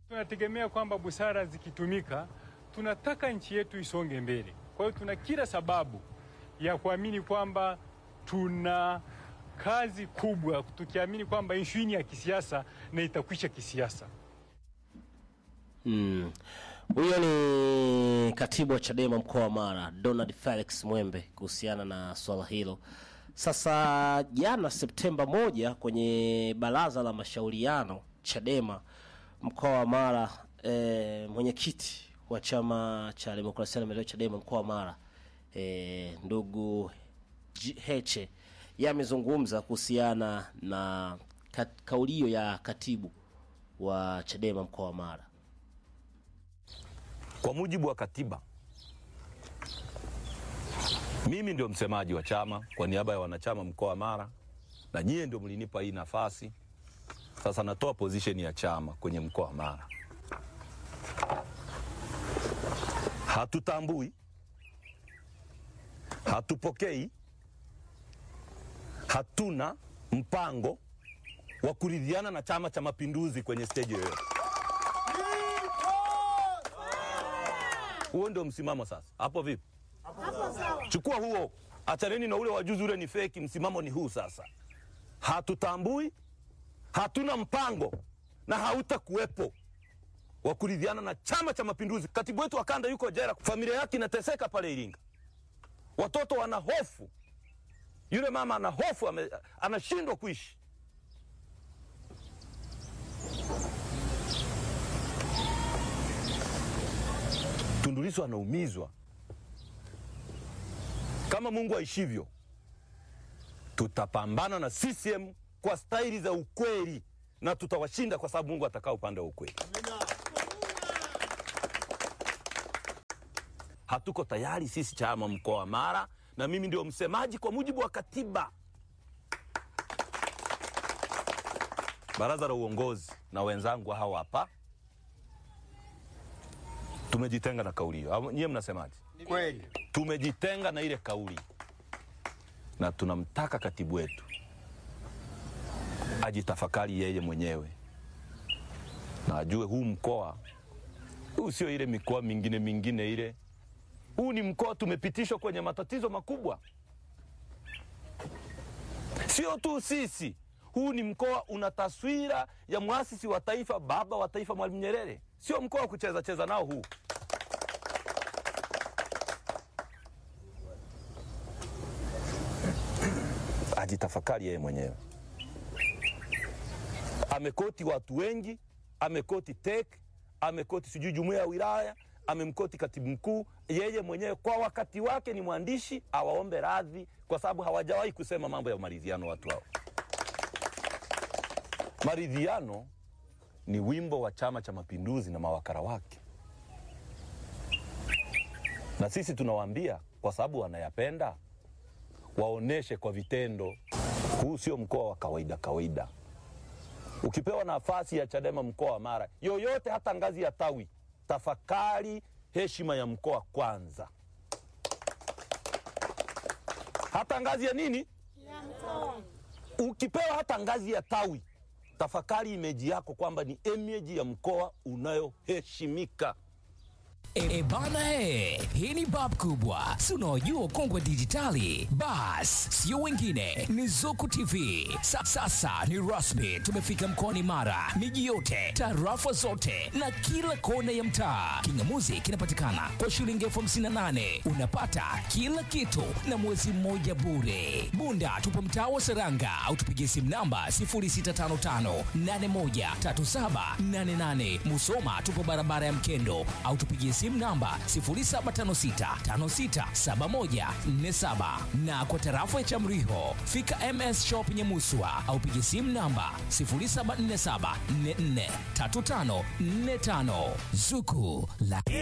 Tunategemea kwamba busara zikitumika, tunataka nchi yetu isonge mbele. Kwa hiyo tuna kila sababu ya kuamini kwamba tuna kazi kubwa, tukiamini kwamba ishu hii ni ya kisiasa na itakwisha kisiasa. Mm. Huyo ni katibu wa Chadema mkoa wa Mara Donald Felix Mwembe kuhusiana na swala hilo. Sasa jana Septemba moja kwenye baraza la mashauriano Chadema mkoa wa Mara e, mwenyekiti wa chama cha demokrasia na maendeleo Chadema mkoa wa Mara e, ndugu J- Heche yeye amezungumza kuhusiana na ka, kaulio ya katibu wa Chadema mkoa wa Mara. Kwa mujibu wa katiba, mimi ndio msemaji wa chama kwa niaba ya wanachama mkoa wa Mara, na nyie ndio mlinipa hii nafasi. Sasa natoa position ya chama kwenye mkoa wa Mara. Hatutambui, hatupokei, hatuna mpango wa kuridhiana na Chama cha Mapinduzi kwenye stage yoyote. Huo ndio msimamo sasa. Hapo vipi? Chukua huo, achaneni na ule wajuzi, ule ni feki. Msimamo ni huu sasa. Hatutambui, hatuna mpango na hautakuwepo wa kuridhiana na Chama cha Mapinduzi. Katibu wetu wa kanda yuko jela, familia yake inateseka pale Iringa, watoto wana hofu, yule mama ana hofu, ame- anashindwa kuishi. Tundu Lissu anaumizwa. Kama Mungu aishivyo, tutapambana na CCM kwa staili za ukweli na tutawashinda kwa sababu Mungu atakaa upande wa ukweli. Hatuko tayari sisi chama mkoa wa Mara, na mimi ndio msemaji kwa mujibu wa katiba. Baraza la uongozi na wenzangu hawa hapa tumejitenga na kauli hiyo. Au Nyie mnasemaje? Kweli. Tumejitenga na ile kauli, na tunamtaka katibu wetu ajitafakari yeye mwenyewe na ajue huu mkoa huu sio ile mikoa mingine mingine ile. Huu ni mkoa tumepitishwa kwenye matatizo makubwa, sio tu sisi. Huu ni mkoa una taswira ya mwasisi wa taifa, baba wa taifa, Mwalimu Nyerere. Sio mkoa wa kucheza cheza nao huu. Ajitafakari yeye mwenyewe. Amekoti watu wengi, amekoti tek, amekoti sijui jumuiya ya wilaya, amemkoti katibu mkuu. Yeye mwenyewe kwa wakati wake ni mwandishi, awaombe radhi kwa sababu hawajawahi kusema mambo ya maridhiano watu hao. Maridhiano ni wimbo wa Chama cha Mapinduzi na mawakala wake, na sisi tunawaambia kwa sababu wanayapenda, waoneshe kwa vitendo. Huu sio mkoa wa kawaida kawaida. Ukipewa nafasi ya Chadema mkoa wa Mara yoyote, hata ngazi ya tawi, tafakari heshima ya mkoa kwanza, hata ngazi ya nini, ukipewa hata ngazi ya tawi, tafakari imeji yako kwamba ni imeji ya mkoa unayoheshimika. E, e bana he, hii ni bab kubwa, si unaojua ukongwe dijitali. Bas, sio wengine, ni Zuku TV. Sa, sasa ni rasmi, tumefika mkoani Mara, miji yote, tarafa zote na kila kona ya mtaa. Kingamuzi kinapatikana kwa shilingi elfu hamsini na nane unapata kila kitu na mwezi mmoja bure. Bunda tupo mtaa wa Seranga au tupigie simu namba 0655813788. Musoma tupo barabara ya Mkendo au tupigie simu namba 0756567147 na kwa tarafa ya Chamriho fika MS Shop Nyamuswa au pigie simu namba 0747443545 Zuku la